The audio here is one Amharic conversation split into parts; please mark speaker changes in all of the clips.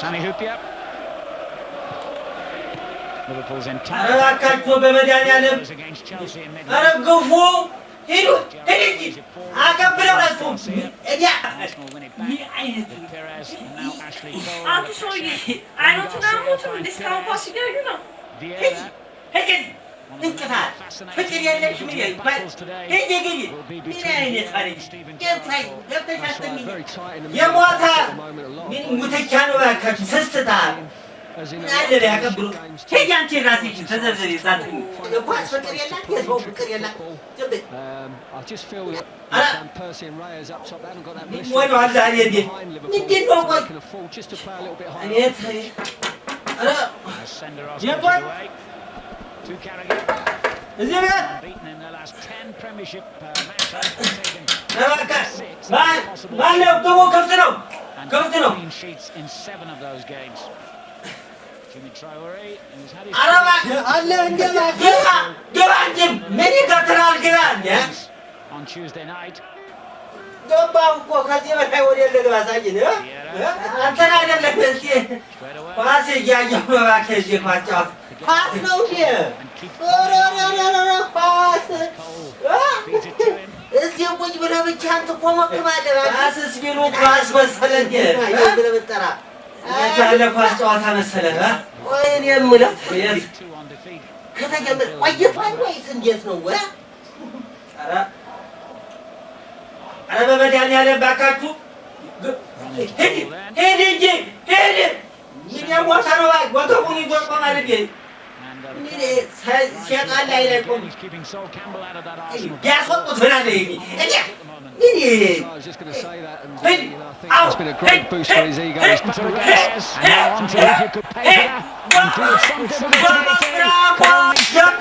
Speaker 1: Sami Hupia. Liverpool's
Speaker 2: ኧረ
Speaker 1: entire
Speaker 2: እባካችሁ በመድኃኒዓለም
Speaker 1: was against Chelsea in
Speaker 2: ኧረ
Speaker 1: midweek.
Speaker 2: ግፉ ሂዱ ሂድ እንጂ አቀብለው ረሱ እዲያ
Speaker 1: Arsenal win it
Speaker 3: ምን
Speaker 1: back.
Speaker 3: አይነት
Speaker 1: With Perez and now Ashley Cole.
Speaker 3: አንተ ሰውዬ አይኖትን አሞትም እንደ እስካሁን ኳስ ሲገኙ ነው።
Speaker 1: Vieira.
Speaker 2: ሂድ እንቅፋት ፍቅር የለሽ ምን ይባል ሂድ ግቢ ምን አይነት ታሪክ ገብታይ ገብተሽ አትሚ የሞተ ምን ሙተቻ ነው እባካችሁ ስስታ ምን አለ ሊያቀብሉ ሂድ አንቺ ራስሽን ተዘርዘሪ ዛት ኳስ ፍቅር የላት የሰው ፍቅር የላት ዝም በይ ወደ ኋላ ሄድ ምንድን ነው ቆይ እኔ ተ- ኧረ
Speaker 1: Senderos
Speaker 2: Yeah,
Speaker 1: goes
Speaker 2: but-
Speaker 1: away. To Carragher.
Speaker 2: እዚህ ቤት
Speaker 1: Beaten in their last 10 Premiership uh, matches. Taken
Speaker 2: እባክህ ማን ማን ነው ግቡ ክፍት ነው
Speaker 1: and
Speaker 2: ክፍት ነው
Speaker 1: clean sheets in seven of those games. Jimmy Traore, who's had his
Speaker 2: ኧረ እባክህ
Speaker 4: አለ እንደ እባክህ
Speaker 2: ግባ ግባ እንጂ ምን ይከትላል ግባ እንደ
Speaker 1: on Tuesday night.
Speaker 2: ገባሁ እኮ ከዚህ በላይ ወደ ልግባ ሳይን እ? እ? አንተን አይደለም እስኪ
Speaker 1: Straight away.
Speaker 2: ኳስ እያየሁ ነው እባክህ እዚህ ኳስ ጨዋታ ኳስ ነው እንዴ
Speaker 1: And keep
Speaker 2: ኧረ ኧረ ኧረ ኧረ ኳስ
Speaker 1: Cole
Speaker 2: እ?
Speaker 1: feeds it to him.
Speaker 4: እዚህ ቁጭ ብለህ ብቻህን ትኮመክማለህ እባክህ።
Speaker 2: ኳስስ ቢሉ ኳስ መሰለ እንዴ
Speaker 4: አየህ ብለህ ብትጠራ
Speaker 2: ያለ ኳስ ጨዋታ መሰለ እ?
Speaker 4: ቆይ እኔ የምለው
Speaker 2: የት?
Speaker 1: Two on defeat.
Speaker 4: ከተጀመረ ቆይቷል ወይስ እንዴት ነው? እ?
Speaker 2: ኧረ ኧረ በመድኃኒዓለም እባካችሁ ግ- ሂድ ሂድ እንጂ ሂድ ምን የሞተ ነው እባክህ ወገቡን ይዞ ቆማል እንዴ
Speaker 1: And uh,
Speaker 4: ምን ሰ- ሴጣን ላይ ላይ ቆም
Speaker 1: he's keeping Sol Campbell out of that Arsenal.
Speaker 2: ቢያስወጡት ምን አለ ይሄ እኔ
Speaker 1: At the moment.
Speaker 2: ምን
Speaker 5: I was just going to say that, and uh,
Speaker 2: ሂድ
Speaker 5: you know, I think
Speaker 2: አው
Speaker 5: it's been a great boost for his ego. He's
Speaker 1: To Perez. And now on to if you could pay for that. And do something with it to get in.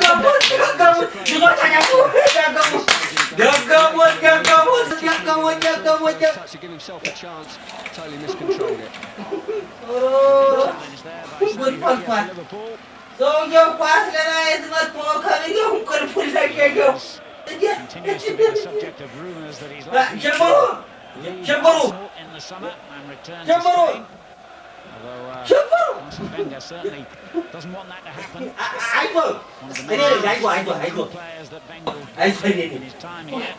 Speaker 5: touch to give himself a chance, totally miscontrolled it.
Speaker 1: Challenge there by
Speaker 2: Good
Speaker 1: Steve
Speaker 2: one,
Speaker 1: Nicol
Speaker 2: Juan.
Speaker 1: for Liverpool.
Speaker 2: ሰውየው ኳስ ለማየት መጥቶ ከሚገው እንቅልፉን ለሸሸው
Speaker 1: Continues to be the subject of rumours that he's likely
Speaker 2: ጀምሮ
Speaker 1: to leave
Speaker 2: ጀምሮ
Speaker 1: Arsenal in the summer and return to
Speaker 2: ጀምሮ
Speaker 1: Spain. Although uh,
Speaker 2: ጀምሮ
Speaker 1: Arsene Wenger certainly doesn't want that to happen.
Speaker 2: አይቶ
Speaker 1: One of the
Speaker 2: እኔ
Speaker 1: main
Speaker 2: ነኝ አይቶ አይቶ አይቶ
Speaker 1: players that Wenger will
Speaker 2: አይቶ እኔ
Speaker 1: in
Speaker 2: ነኝ
Speaker 1: his time here.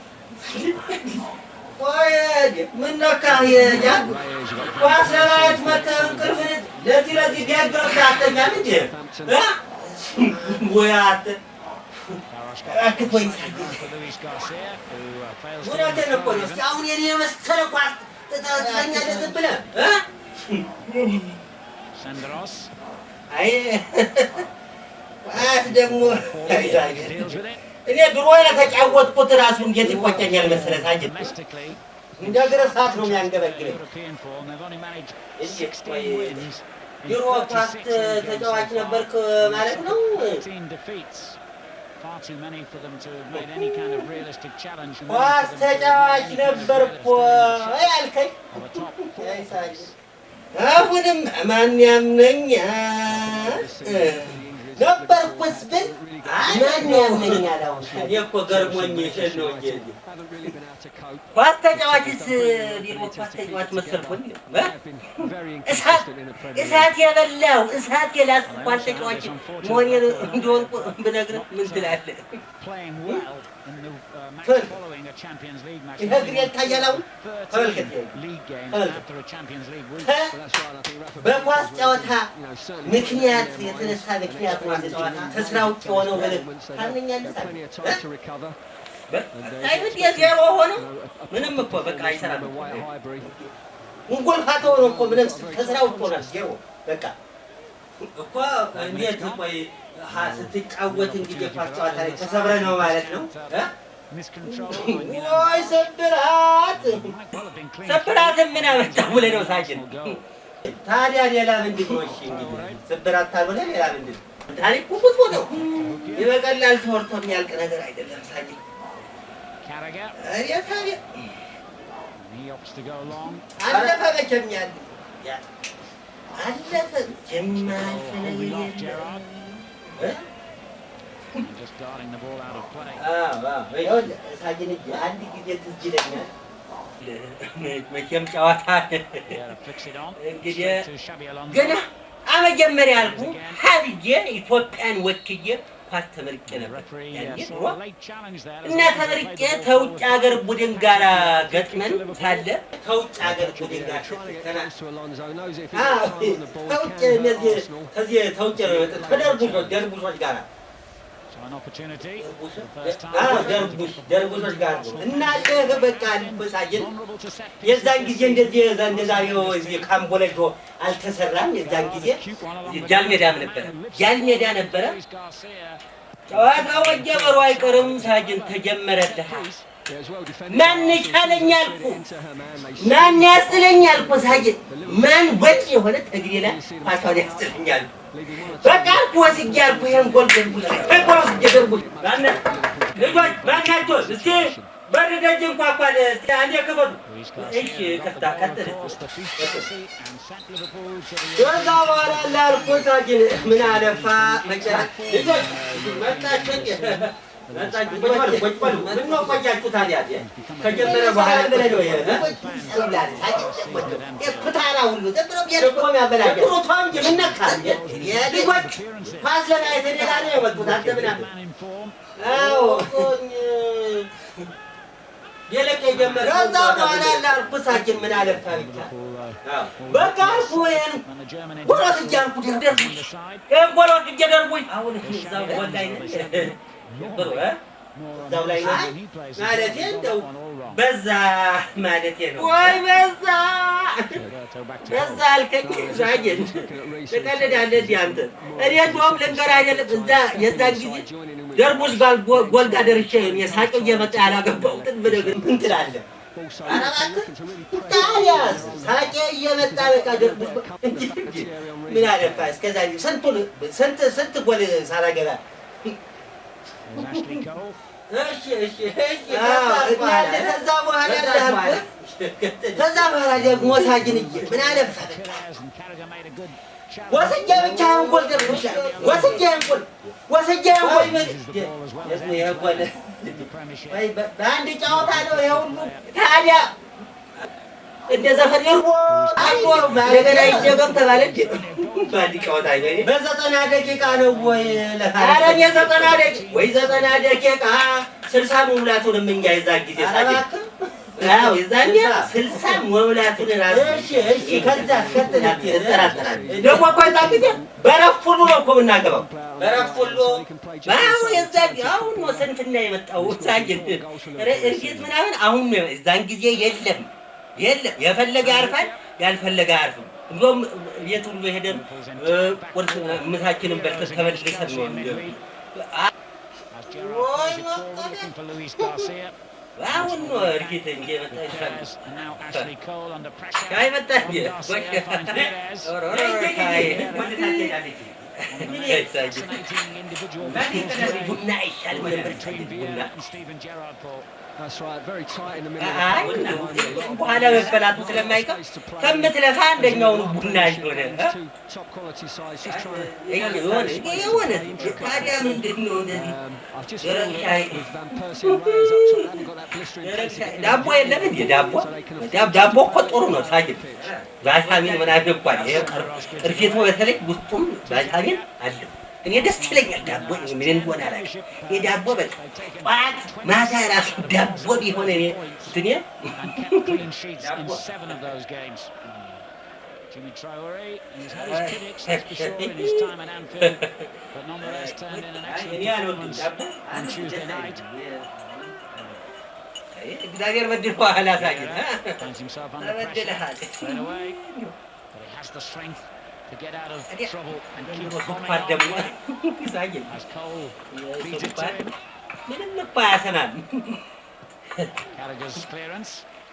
Speaker 2: ቆይ ምን ነካ ያ ኳስ ለማየት መጥተህ እንቅልፍን ለዚህ ለዚህ ቢያገርም አተኛም እንጂ ወይ አንተ
Speaker 1: Barros
Speaker 2: እባክህ ተወኝ
Speaker 1: for Luis Garcia, who uh, fails to
Speaker 2: እውነቴን እኮ ነው። እስኪ አሁን የኔ የመሰለ ኳስ ትተኛለህ ዝም ብለህ እ?
Speaker 1: Senderos.
Speaker 2: አይ ኳስ ደግሞ አይዛኝ
Speaker 1: Deals with it.
Speaker 2: እኔ ድሮ የተጫወትኩት ራሱ እንዴት ይቆጨኛል መሰለህ ሳጅን
Speaker 1: Domestically,
Speaker 2: እንደ እግር እሳት ነው የሚያንገበግበኝ።
Speaker 1: European form, they've only managed
Speaker 2: Is it
Speaker 1: 16
Speaker 2: quite-
Speaker 1: wins. in
Speaker 2: ድሮ ኳስ
Speaker 1: 36 league games
Speaker 2: ተጫዋች
Speaker 1: so far.
Speaker 2: ነበርክ ማለት ነው?
Speaker 1: 13 defeats. Far too many for them to have made any kind of realistic challenge. and
Speaker 2: ኳስ
Speaker 1: for them to have
Speaker 2: ተጫዋች
Speaker 1: made any kind of
Speaker 2: ነበር እኮ
Speaker 1: realistic
Speaker 2: ያልከኝ።
Speaker 1: of a top four
Speaker 2: አይ ሳጅን
Speaker 1: place.
Speaker 2: አሁንም ማን ያምነኛል? ነበርኩስ ብል ማን ያምነኛል? አሁን እኔ እኮ ገርሞኝ ይሄን ነው እንጂ
Speaker 5: Haven't really been able to cope.
Speaker 2: ኳስ ተጫዋችስ ቢሮ ኳስ ተጫዋች መሰልኩኝ እ?
Speaker 5: They've been very
Speaker 2: እሳት
Speaker 5: inconsistent in the Premier League.
Speaker 2: እሳት የበላው እሳት የላስኩ ኳስ ተጫዋች መሆኔን እንደሆንኩ ብነግርህ ምን ትላለህ?
Speaker 1: Playing well in the uh, match
Speaker 2: Good.
Speaker 1: following a Champions League match.
Speaker 2: ይሄ
Speaker 1: They've
Speaker 2: እግሬ
Speaker 1: won
Speaker 2: ይታያል አሁን?
Speaker 1: 13
Speaker 2: ተመልከት።
Speaker 1: league games
Speaker 2: ተመልከት።
Speaker 1: after a Champions League week.
Speaker 2: ከ-
Speaker 5: But that's right, I think Rafa
Speaker 2: በኳስ
Speaker 5: Benitez
Speaker 2: ጨዋታ
Speaker 5: was, you know, certainly
Speaker 2: ምክንያት
Speaker 5: putting their
Speaker 2: የተነሳ
Speaker 5: minds
Speaker 2: ምክንያት
Speaker 5: and
Speaker 2: ነው
Speaker 5: expecting
Speaker 2: ጨዋታ
Speaker 5: them to
Speaker 2: ከስራ ውጭ
Speaker 5: take
Speaker 2: ሆነው
Speaker 5: those
Speaker 2: ብለህ
Speaker 5: moments. They've
Speaker 2: ታምነኛለህ?
Speaker 5: had plenty of time to recover.
Speaker 2: አይነት የዜሮ ሆነው
Speaker 5: You know, a- a
Speaker 2: ምንም እኮ በቃ
Speaker 5: performance
Speaker 2: አይሰራም
Speaker 5: from
Speaker 2: እኮ።
Speaker 5: White Highbury.
Speaker 2: እንጎልፋቶ ነው እኮ ምንም ከስራ ውጭ ሆናል ዜሮ በቃ እኮ እንዴት ቆይ ሀ- ስትጫወት እንግዲህ የኳስ ጨዋታ ላይ ተሰብረህ ነው ማለት ነው እ?
Speaker 1: Miscontrol. and, you know,
Speaker 2: ወይ ስብራት
Speaker 1: might well have been clean.
Speaker 2: ስብራትን ምን አመጣ ብለህ ነው ሳጅን
Speaker 1: Arsenal goal.
Speaker 2: ታዲያ ሌላ ምንድን ነው? እሺ እንግዲህ ስብራት ካልሆነ ሌላ ምንድን ነው? ታሪኩ ብዙ ነው። ይበቀላል ተወርቶ የሚያልቅ ነገር አይደለም ሳጅን።
Speaker 1: Carragher.
Speaker 2: እኔ ታዲያ
Speaker 1: He opts to go long.
Speaker 2: አለፈ መቼም ያለ ያ- አለፈ መቼም አልፈ
Speaker 1: Oh,
Speaker 2: ነገር
Speaker 1: holding off
Speaker 2: የለም።
Speaker 1: Gerrard.
Speaker 2: እ?
Speaker 1: And just guarding the ball out of play.
Speaker 2: አዎ፣ አዎ። ይኸውልህ ሳጅን እጅ አንድ ጊዜ ትዝ ይለኛል መቼም ጨዋታ
Speaker 1: Yeah, flicks it on.
Speaker 2: እንግዲህ
Speaker 1: Straight to Xabi Alonso.
Speaker 2: ገና አመጀመሪያ ያልኩ ሀብዬ ኢትዮጵያን ወክዬ ኳስ ተመርቄ
Speaker 1: The
Speaker 2: ነበር
Speaker 1: referee
Speaker 2: ያኔ
Speaker 1: uh,
Speaker 2: ድሮ
Speaker 1: saw a late challenge there. as
Speaker 2: እና
Speaker 1: long as they
Speaker 2: ተመርቄ
Speaker 1: played the ball
Speaker 2: ተውጭ
Speaker 1: forward.
Speaker 2: ሀገር ቡድን ጋር ገጥመን ሳለ ተውጭ ሀገር ቡድን ጋር
Speaker 5: Trying to get
Speaker 2: ስትገና
Speaker 5: close to Alonso, knows if he
Speaker 2: አዎ፣
Speaker 5: gets time on the ball,
Speaker 2: ተውጭ
Speaker 5: he can hurt
Speaker 2: እነዚህ
Speaker 5: Arsenal.
Speaker 2: ከዚህ ተውጭ ነው የመጡት ከደርቡሾች ደርቡሾች ጋር
Speaker 1: So an opportunity.
Speaker 2: ደርቡሽ-
Speaker 1: for the first
Speaker 2: አዎ፣
Speaker 1: time.
Speaker 2: ደርቡሽ ደርቡሾች ጋር ነው እና ይህ በቃ ልበሳየን
Speaker 1: Vulnerable to set pieces.
Speaker 2: የዛን ጊዜ እንደዚህ የዛ- እንደዛሬው እዚህ ካምቦለጆ አልተሰራም። የዛን ጊዜ ጃልሜዳም ነበረ ጃልሜዳ ነበረ።
Speaker 1: Luis Garcia.
Speaker 2: ጨዋታው መጀመሩ አይቀርም። ሳጅን ተጀመረልህ።
Speaker 5: Yeah, it's well defended.
Speaker 2: ማን
Speaker 5: Arsenal
Speaker 2: ይቻለኛል
Speaker 5: slid
Speaker 2: እኮ
Speaker 5: it into her man. They
Speaker 2: ማን ያስጥለኛል እኮ ሳጅን ማን ወጥ የሆነ ተግሬ ላይ ኳሷን ያስጥለኛል።
Speaker 5: leaving one or two
Speaker 2: በቃ አልኩ ወስጄ አልኩ ይሄን ጎል ደርጉ ይሄን ጎል ወስጄ ደርጉ ማነ ልጆች ማናቸው እስቲ በር ደጅ እንኳኳን እስቲ አንዴ ክፈቱ።
Speaker 1: Luis
Speaker 2: እሺ
Speaker 1: Garcia got
Speaker 2: ከፍታ
Speaker 1: the ball
Speaker 2: ቀጥል
Speaker 1: across the feet Chelsea and sent Liverpool to the
Speaker 2: ከዛ በኋላ ላልኩ ሳጅን ምን አለፋ መጨረሻ ልጆች መጣችሁ እንዴ? መጣችሁ ቁጭ በሉ ቁጭ በሉ ምነው ቆያችሁ ታዲያ ከጀመረ በኋላ ብለህ ነው ይሄ እ?
Speaker 4: ኩታራ ሁሉ ዝም ብሎ ቤት እኮ የሚያበላሸው።
Speaker 2: ጥሩ ተው እንጂ ምን ነካህ እንዴ? ልጆች ኳስ ለማየት እኔ ጋር ነው የመጡት አንተ ምን አለ
Speaker 1: man in form.
Speaker 2: አዎ የለቀ የጀመረ ከዛ በኋላ ላልኩ ሳጅን ምን አለፋ ብቻ
Speaker 1: Liverpool, uh,
Speaker 2: አዎ። በቃ አልኩ ይሄን
Speaker 1: and the German
Speaker 2: ጎሎት
Speaker 1: international
Speaker 2: እያልኩ ደርደርኩ
Speaker 1: on the side.
Speaker 2: ይሄን ጎሎት እየደርጉኝ አሁን እዛ ጎል ላይ ነኝ ጥሩ እ?
Speaker 1: More on
Speaker 2: እዛው ላይ
Speaker 1: the
Speaker 2: ነኝ
Speaker 1: side when he plays.
Speaker 2: ማለቴ
Speaker 1: He's got
Speaker 2: እንደው
Speaker 1: that one all wrong.
Speaker 2: በዛ ማለቴ ነው ወይ በዛ
Speaker 1: Roberto back to
Speaker 2: በዛ
Speaker 1: goal.
Speaker 2: አልከኝ ሳጅን ትቀልዳለህ እንዲህ አንተ እኔ እንደውም ልንገርህ አይደለም እዛ የዛን ጊዜ ደርቡስ ጋር ጎ- ጎል ጋር ደርሼ እኔ ሳቄው እየመጣ ያላገባሁትን ብነግርህ ምን ትላለህ? ኧረ እባክህ ታዲያስ ሳቄ እየመጣ በቃ ደርቡስ በ- እንጂ እንጂ ምን አለፋ እስከዛ ስንቱን ስንት ስንት ጎል ሳላገባ
Speaker 1: There's Ashley Cole.
Speaker 2: እሺ እሺ እሺ እናንተ ከዛ በኋላ እንዳልኩህ ከዛ በኋላ ደግሞ ሳጅንዬ ምን አለፋ በቃ
Speaker 1: Pires and Carragher made a good challenge.
Speaker 2: ወስጄ ብቻህን ጎል ደርሶሻል። ወስጄ ጎል ወስጄ ጎል ደግሞ ይሄ ጎል
Speaker 1: The Premiership.
Speaker 2: ወይ በ- በአንድ ጨዋታ ነው ይሄ ሁሉ ታዲያ እንደ ዘፈን ይርቦ አንዶ እንደገና ይደገም ተባለ እንዴ? በአንድ ጨዋታ ይበል በዘጠና ደቂቃ ነው ወይ ኧረ እኔ ዘጠና ደቂቃ ወይ ዘጠና ደቂቃ ስልሳ መሙላቱንም እኛ የዛን ጊዜ ሳጅን አዎ የዛኔ ስልሳ መሙላቱን ራሱ እሺ እሺ ከዛ አስከትል እጠራጠራለሁ ደግሞ እኮ የዛን ጊዜ በረፍት ሁሉ ነው እኮ የምናገባው በረፍት ሁሉ አሁን የዛን አሁን ነው ስንፍና የመጣው ሳጅን እርግጥ ምናምን አሁን ነው የዛን ጊዜ የለም የለም የፈለገ ያርፋል ያልፈለገ አያርፍም እንደውም ቤት ሁሉ ሄደን እ፣ ቁርስ ምሳችንን በልተን ተመልሰን ነው እንደው
Speaker 1: As Gerrard plays it forward, looking for Luis Garcia.
Speaker 2: አሁን ነው እርግጥ እንጂ የመጣ ይሻል
Speaker 1: Pires and now Ashley Cole under pressure.
Speaker 2: ሻይ መጣ እንዴ?
Speaker 1: From Garcia finds Pires.
Speaker 2: ኧረ ኧረ ሻይ ወደ ታች ሄዳለች።
Speaker 1: Fascinating individual battles
Speaker 2: ቡና አይሻልም ነበር
Speaker 1: between
Speaker 2: ሳይሆን ቡና
Speaker 1: Vieira and Steven Gerrard, Paul.
Speaker 5: That's right, very tight in the middle.
Speaker 2: አይ በኋላ መበላቱ ስለማይቀር ከምትለፋ አንደኛውን ቡና ሆነ
Speaker 5: Two top quality sides, just trying to.
Speaker 2: የሆነ የሆነ ታዲያ ምንድን ነው እንደዚህ
Speaker 5: Um, I've just
Speaker 2: Derek
Speaker 5: filled
Speaker 2: Shea.
Speaker 5: it with Van Persie and Reyes up top. They haven't got that blistering pace to get in
Speaker 2: ዳቦ
Speaker 5: the
Speaker 2: የለም እንዴ ዳቦ
Speaker 5: so they can afford
Speaker 2: ዳብ- ዳቦ እኮ ጥሩ ነው ሳጅን
Speaker 5: pitch.
Speaker 2: ቫይታሚን ምናምን እንኳን ይሄ ቅር- ቅርፊቱ በተለይ ውስጡም ቫይታሚን አለው እኔ ደስ ይለኛል ዳቦ ምን እንደሆነ አላውቅም የዳቦ በቃ ጠዋት ማታ ራሱ ዳቦ ቢሆን እኔ እንትኔ
Speaker 1: and kept clean sheets in seven of those games. Jimmy Traore, he's had his critics, that's for sure, in his time at Anfield, but nonetheless turned in an excellent
Speaker 2: እኔ አልወድም
Speaker 1: performance
Speaker 2: ዳቦ
Speaker 1: on Tuesday night.
Speaker 2: እግዚአብሔር በድል በኋላ ሳጅን
Speaker 1: Finds himself under pressure
Speaker 2: ተበድለሃል
Speaker 1: straight away, but he has the strength to get out of
Speaker 2: ታዲያ
Speaker 1: trouble and keep
Speaker 2: ዘንድሮ
Speaker 1: bombing
Speaker 2: ስኳር ደግሞ
Speaker 1: on.
Speaker 2: ሳጅን
Speaker 1: As Cole feeds it to
Speaker 2: ስኳር
Speaker 1: him,
Speaker 2: ምንም እኮ አያሰማም
Speaker 1: Carragher's clearance.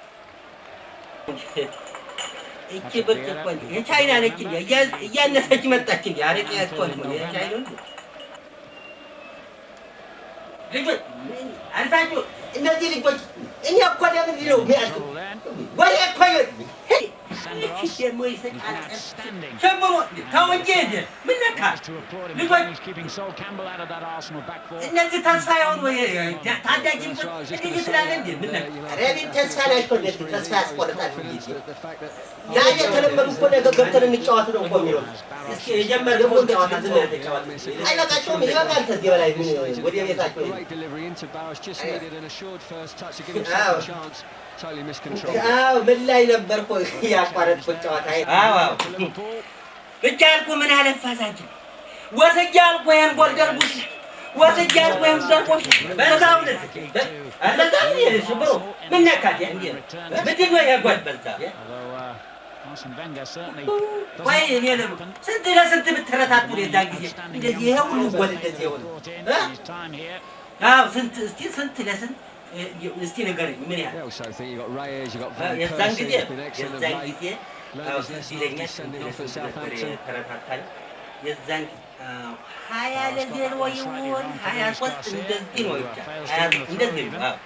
Speaker 2: እቺ ብርጭቆ የቻይና ነች እንዴ? እያ- እያነሰች መጣች እንዴ? አረቄ እኮ ነው የቻይና እንዴ? ልጆች አልፋችሁ እነዚህ ልጆች እኔ እኮ ለምንድን ነው የሚያልኩት?
Speaker 1: Trouble then.
Speaker 2: ወሬ እኮ ይኸው- እሺ ደግሞ ይስቃል።
Speaker 1: outstanding.
Speaker 2: ጀምሮ ተው እንጂ ሄደ። ምን ነካ?
Speaker 1: Has to applaud him.
Speaker 2: Look what-
Speaker 1: He's keeping Sol Campbell out of that Arsenal back four.
Speaker 2: እነዚህ ተስፋ የሆኑ ታዳጊ እንዲህ ትላለህ እንዴ? ምን ነካ?
Speaker 4: ኧረ እኔን ተስፋ ናቸው እንደዚህ ተስፋ ያስቆርጣል ጊዜ ያ የተለመዱ እኮ ነገ ገብተን እንጫወት ነው እኮ የሚለው
Speaker 2: እስኪ የጀመርነው ጨዋታ ዝም ብለህ ተጫወት።
Speaker 4: አይበቃቸውም ይበቃል ከዚህ በላይ ምን ወደ ቤታቸው
Speaker 5: Great delivery into Barros, just needed an assured first touch to give
Speaker 4: Ow.
Speaker 5: himself a chance. Totally miscontrolled.
Speaker 4: አዎ ምን ላይ ነበር እኮ ያቋረጥኩት ጨዋታ
Speaker 2: አዎ አዎ ብቻ አልኩ ምን አለፋሳችን ወስጄ አልኩ ይሄን ጎል ደርቡሽ ወስጄ አልኩ ይሄን ደርቡሽ በዛው ልክ በዛው ይሄን ሽብሮ ምን ነካት እንዴ ምንድን ነው ያጓል በዛ
Speaker 1: Although uh, Arsene Wenger certainly
Speaker 2: ቆይ እኔ ደግሞ ስንት ለስንት ብትረታቱ የዛን ጊዜ እንደዚህ ይሄ ሁሉ ጎል እንደዚህ የሆነ
Speaker 1: brought in
Speaker 2: እ?
Speaker 1: his time here.
Speaker 2: አዎ ስንት እስቲ ስንት ለስንት እ, እስቲ ንገረኝ ምን ያህል
Speaker 5: They also think you've got Reyes, you've got
Speaker 2: አዎ፣
Speaker 5: Van
Speaker 2: የዛን
Speaker 5: Persie,
Speaker 2: ጊዜ
Speaker 5: who's been excellent of
Speaker 2: የዛን
Speaker 5: late.
Speaker 2: ጊዜ
Speaker 5: Learned
Speaker 2: አዎ
Speaker 5: his
Speaker 2: ትዝ
Speaker 5: lesson
Speaker 2: ይለኛል
Speaker 5: after
Speaker 2: ስንት
Speaker 5: sending off at
Speaker 2: ለስንት ነበር
Speaker 5: Southampton.
Speaker 2: የተረታታል የዛን ጊዜ አዎ፣ ሀያ ለዜሮ ይሆን ሀያ ሶስት እንደዚህ ነው ብቻ ሀያ እንደዚህ ነው አዎ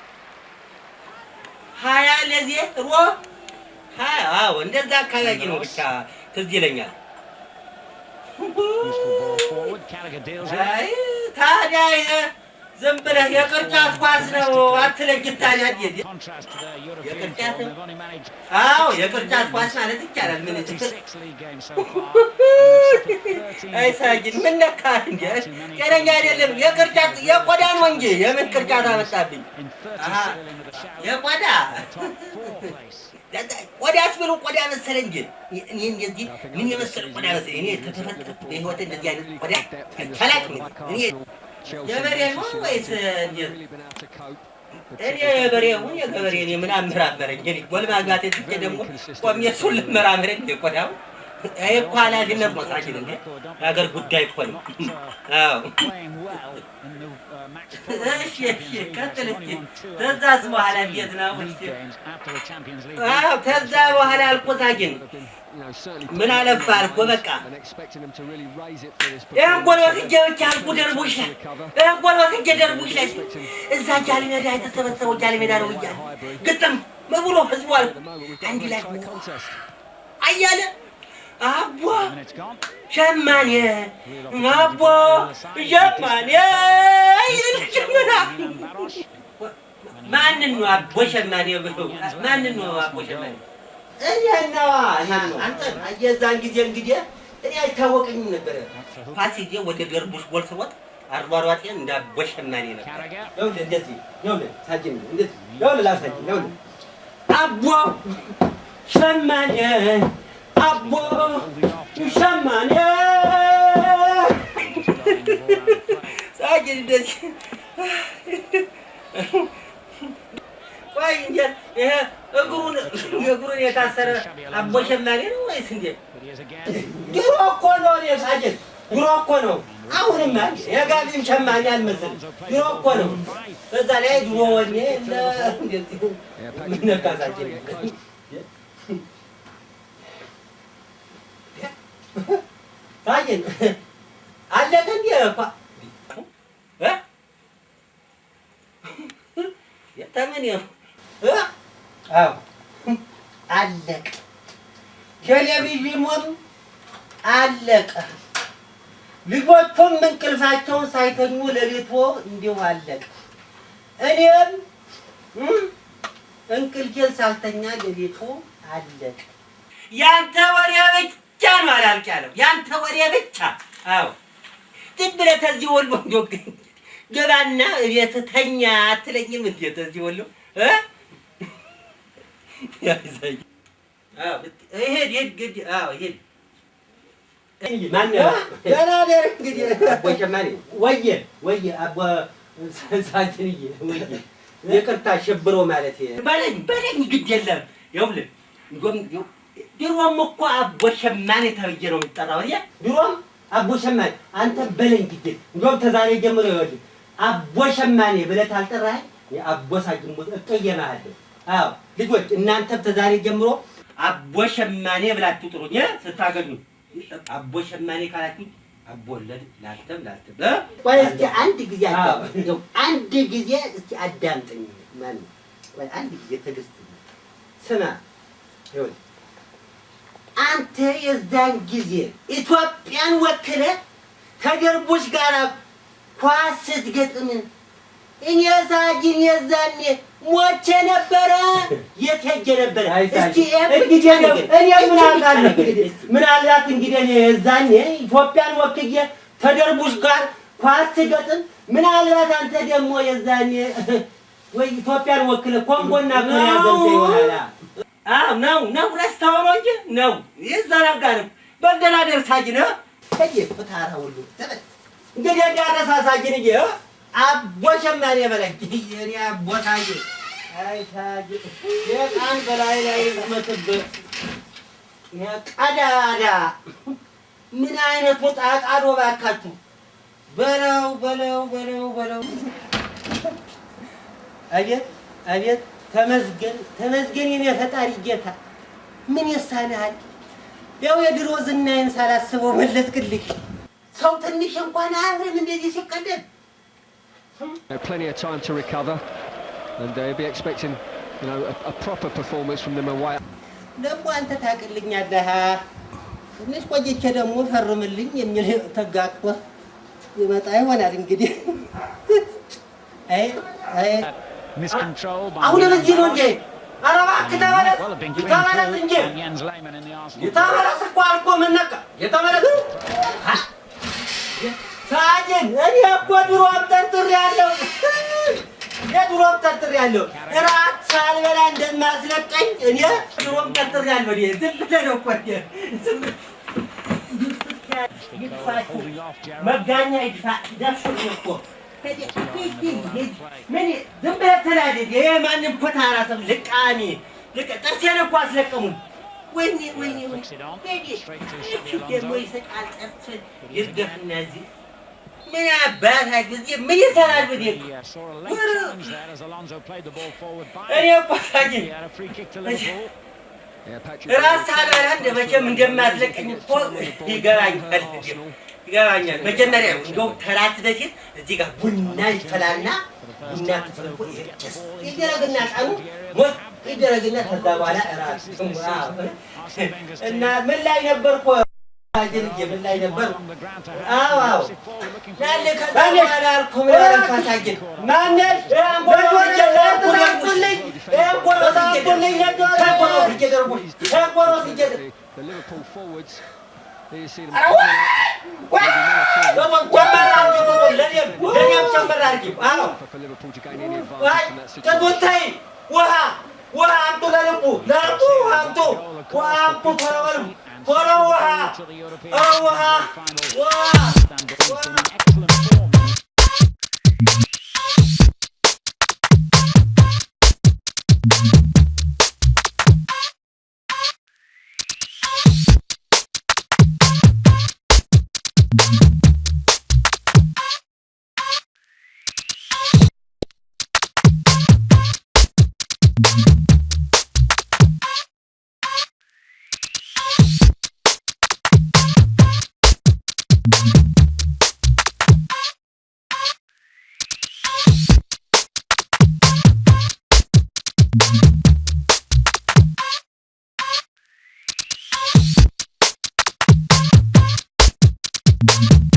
Speaker 2: ሀያ ለዜሮ ሀያ አዎ እንደዛ አካባቢ ነው ብቻ ትዝ ይለኛል
Speaker 1: Useful ball forward. Carragher deals with it.
Speaker 2: አይ ታዲያ ይሄ ዝም ብለህ የቅርጫት ኳስ ነው አትለግት ታዲያ እንዴት
Speaker 1: Contrast to their European
Speaker 2: የቅርጫት
Speaker 1: form. They've only managed
Speaker 2: አዎ የቅርጫት ኳስ ማለት ይቻላል ምን
Speaker 1: 36 league games so far. and they've suffered 13
Speaker 2: አይ ሳጅን ምን ነካ እንዴ ጤነኛ አይደለም የቅርጫት የቆዳ ነው እንጂ የምን ቅርጫት አመጣብኝ
Speaker 1: in 30
Speaker 2: Aha.
Speaker 1: still in with a shout.
Speaker 2: የቆዳ
Speaker 1: Top four place.
Speaker 2: ቆዳስ ብሎ ቆዳ መሰለ እንጂ እኔ እንደዚህ ምን የመሰለ ቆዳ መሰለ እኔ ተተፈጠርኩ በህይወት እንደዚህ አይነት ቆዳ ተላቅም እኔ የበሬ ነው ወይስ እንዴት?
Speaker 5: Really been able to cope.
Speaker 2: እኔ የበሬ ሁን የገበሬ እኔ ምን አመራመረኝ እንግዲህ ጎል ማግባት ትቼ ደግሞ ቆሜ እሱን ልመራመረኝ እንደ ቆዳው ይሄ እኮ ኃላፊነት መሳጅን እንዴ የሀገር ጉዳይ እኮ ነው አዎ
Speaker 1: Playing well in the uh, match four of the
Speaker 2: እሺ እሺ
Speaker 1: Champions League.
Speaker 2: ቀጥል
Speaker 1: They've
Speaker 2: እስኪ
Speaker 1: only won two out of
Speaker 2: ተዛስ
Speaker 1: the
Speaker 2: በኋላ
Speaker 1: 13
Speaker 2: እንዴት ነው
Speaker 1: league
Speaker 2: እስኪ
Speaker 1: games after the Champions League.
Speaker 2: አዎ ከዛ በኋላ አልቆሳጅን
Speaker 5: Have been, you know, certainly
Speaker 2: ምን አለፋ አልኩ በቃ
Speaker 5: and expecting them to really raise it for this
Speaker 2: ይህን ጎል
Speaker 5: performance.
Speaker 2: ወስጄ ብቻ አልኩ ደርቡሽ ላይ ይህን ጎል ወስጄ ደርቡሽ ላይ እዛ ጃሊ ሜዳ የተሰበሰበው ጃሊ ሜዳ ነው እያለ ግጥም ብሎ ህዝቡ
Speaker 5: At
Speaker 2: አልኩ
Speaker 5: the moment, we've got
Speaker 2: አንድ
Speaker 5: a
Speaker 2: ላይ
Speaker 5: tight contest.
Speaker 2: አያለ አቦ
Speaker 1: Minutes gone.
Speaker 2: ሸማኔ አቦ ሸማኔ ይል ሸመና
Speaker 1: Milan Baros.
Speaker 2: ማንን ነው አቦ ሸማኔ ብሎ ማንን ነው አቦ ሸማኔ
Speaker 4: እኔን ነዋ እኔን ነው አንተ የዛን ጊዜ እንግዲህ እኔ አይታወቀኝም ነበረ
Speaker 2: ፓስ ይዤ ወደ ደርቡሽ ጎል ስወጥ አሯሯጤን እንደ አቦ ሸማኔ ነበር
Speaker 1: Carragher.
Speaker 4: ይኸውልህ እንደዚህ ይኸውልህ ሳጅን እንደዚህ ይኸውልህ ላሳጅን ይኸውልህ
Speaker 2: አቦ ሸማኔ አቦ ሸማኔ ሳጅን እንደዚህ ቆይ እንዴት ይሄ እግሩን እግሩን የታሰረ አቦ ሸማኔ ነው ወይስ እንዴት?
Speaker 1: But he is again.
Speaker 4: ድሮ እኮ ነው እኔ ሳጅን ድሮ እኮ ነው አሁንማ የጋቢም ሸማኔ አልመሰልም ድሮ እኮ ነው በዛ ላይ ድሮ ወኔ እንደ እንደዚህ
Speaker 5: Yeah,
Speaker 4: ምን
Speaker 5: Patrick
Speaker 4: ነካ
Speaker 5: Vieira trying to
Speaker 4: ሳጅን
Speaker 5: get close.
Speaker 4: ሳጅን አለቀ እንዴ እኮ
Speaker 2: እ? የተምን ነው
Speaker 4: እ? አዎ አለቀ። ቴሌቪዥኑም አለቀ። ልጆቹም እንቅልፋቸውን ሳይተኙ ሌሊቱ እንዲሁ አለቀ። እኔም እም፣ እንቅልፌን ሳልተኛ ሌሊቱ አለቀ።
Speaker 2: ያንተ ወሬ ብቻ ነው አላልቅ ያለው ያንተ ወሬ ብቻ። አዎ ዝም ብለህ ተዚህ ወሎ እንደው ገባና ቤት ተኛ አትለኝም እንዴ? ተዚህ ወሎ እ? ያይዘኝ አዎ ይሄድ ይሄድ ግድ አዎ ይሄድ
Speaker 4: ማን ገና ደር እንግዲህ አቦ ሸማኔ ወየ ወየ አቦ ሳጅንዬ ወየ ይቅርታ ሽብሮ ማለት
Speaker 2: በለኝ በለኝ ግድ የለም ይኸውልህ እንደውም ይኸው ድሮም እኮ አቦ ሸማኔ ተብዬ ነው የሚጠራው እ
Speaker 4: ድሮም አቦ ሸማኔ አንተ በለኝ ጊዜ እንደውም ተዛሬ ጀምሮ ይኸውልህ አቦ ሸማኔ ብለህ ታልጠራኸኝ የአቦ ሳጅን ሞት እቀየምሃለሁ። አዎ ልጆች እናንተም ተዛሬ ጀምሮ
Speaker 2: አቦ ሸማኔ ብላችሁ ጥሩኝ እ? ስታገኙ አቦ ሸማኔ ካላችሁ አቦ ወለድ ላልተም ላልተም እ?
Speaker 4: ቆይ እስኪ አንድ ጊዜ
Speaker 2: አዎ።
Speaker 4: አዳምጠኝ። እንደው አንድ ጊዜ እስኪ አዳምጠኝ። ማን ቆይ አንድ ጊዜ ትዕግስት ስማ። ይኸውልህ አንተ የዛን ጊዜ ኢትዮጵያን ወክለ ከደርቦች ጋር ኳስ ስትገጥም እኔ ሳጅን የዛኔ ሞቼ ነበረ። የት ሄጄ ነበረ? እስቲ
Speaker 2: እንግዲህ እኔ ምን አውቃለሁ? ምናልባት እንግዲህ እኔ የዛኔ ኢትዮጵያን ወክዬ ከደርቡሽ ጋር ኳስ ስገጥም ምናልባት አንተ ደግሞ የዛኔ ወይ ኢትዮጵያን ወክለ ኮንጎና ኮሪያ ገብተህ ይሆናል። አዎ ነው ነው፣ ረስተኸው ነው እንጂ ነው ይዘናጋንም በደናደር ሳጅን
Speaker 4: ሄጄ ፍታራ ሁሉ ተበል
Speaker 2: እንግዲህ እንዳረሳ ሳጅን እ
Speaker 4: አቦ ሸማኔ በለኝ የኔ አቦ ሳጅ አይ ሳጅ የቃን በላይ ላይ ዝመትብህ ቀዳዳ ምን አይነቱ ጣቃዶ ባካችሁ በለው በለው በለው በለው አቤት አቤት ተመስገን ተመስገን የኔ ፈጣሪ ጌታ ምን ይሳንሃል ያው የድሮ ዝናዬን ሳላስበው መለስክልኝ ሰው ትንሽ እንኳን አያፍርም እንደዚህ ሲቀደም
Speaker 5: Uh, plenty of time to recover, and uh, he'll be expecting, you know, a, a proper performance from them away.
Speaker 4: ደግሞ አንተ ታውቅልኛለህ ትንሽ ቆይቼ ደግሞ ፈርምልኝ የሚል ተጋግጦ ይመጣ ይሆናል እንግዲህ አይ አይ
Speaker 1: Miscontrol by
Speaker 2: አሁን
Speaker 1: Milan
Speaker 2: በዚህ ነው
Speaker 1: Baros.
Speaker 2: እንጂ ኧረ እባክህ ተመለስ
Speaker 1: Well, have been clean
Speaker 2: ተመለስ
Speaker 1: through
Speaker 2: እንጂ
Speaker 1: from Jens Lehmann in the Arsenal.
Speaker 2: የተመለስ እኮ አልኩ ምን ነካ የተመለስ አ? ሳጅን እኔ እኮ ድሮም ጠርጥሬያለሁ የድሮም ጠርጥሬያለሁ እራት ሳልበላ እንደማስለቀኝ እኔ ድሮም ጠርጥሬያለሁ እኔ ዝም ብለህ ነው እኮ እኔ ዝም ይድፋችሁ መጋኛ ይድፋ ደፍኝ እኮ ምን ዝም ብለህ ትላለህ ይሄ ማንም ኮታራ ሰብ ልቃሚ ልቅ- ጥርሴን እኮ አስለቀሙኝ ወይኔ ወይኔ ወይኔ
Speaker 1: Flicks it on.
Speaker 2: ወይኔ
Speaker 1: Straight to
Speaker 2: እቺ
Speaker 1: Xabi
Speaker 2: ደግሞ
Speaker 1: Alonso.
Speaker 2: ይስቃል ጥርስን ይርገፍና እዚህ ምን አባታችሁ እዚህ ምን ይሰራል ብዬ
Speaker 1: He uh, saw a late challenge there as Alonso played the ball forward by.
Speaker 2: እኔ እኮ ሳጅን
Speaker 1: He had a free kick to Liverpool.
Speaker 5: Yeah, Patrick.
Speaker 2: ራስ ሳልበላ እንደ መቼም እንደማትለቀኝ እኮ ይገባኛል ይገባኛል። መጀመሪያ እንደው ተራት በፊት እዚህ ጋር ቡና ይፈላና ቡና ተፈልፎ ይጨስ ይደረግና ጣኑ ሞት ይደረግና ከዛ በኋላ እራት እና ምን ላይ ነበርኩ? ሳጅንዬ ምን ላይ ነበር?
Speaker 1: On the ground to
Speaker 2: አዎ አዎ
Speaker 1: Massive forward looking for
Speaker 2: ያለ ከዛ በኋላ አልኩ ምን አልኳ ሳጅን ማነሽ
Speaker 5: The, the Liverpool forwards. There you see them. coming out. For, for Liverpool to gain any advantage from that situation.
Speaker 2: ውሃ ውሃ አምጡ ለልቡ ለልቡ ውሃ አምጡ ውሃ አምጡ ቶሎ በሉ ቶሎ ውሃ
Speaker 1: to the European
Speaker 2: ኦ ውሃ
Speaker 1: final.
Speaker 2: ውሃ
Speaker 1: Istanbul has been in excellent form.
Speaker 6: Thank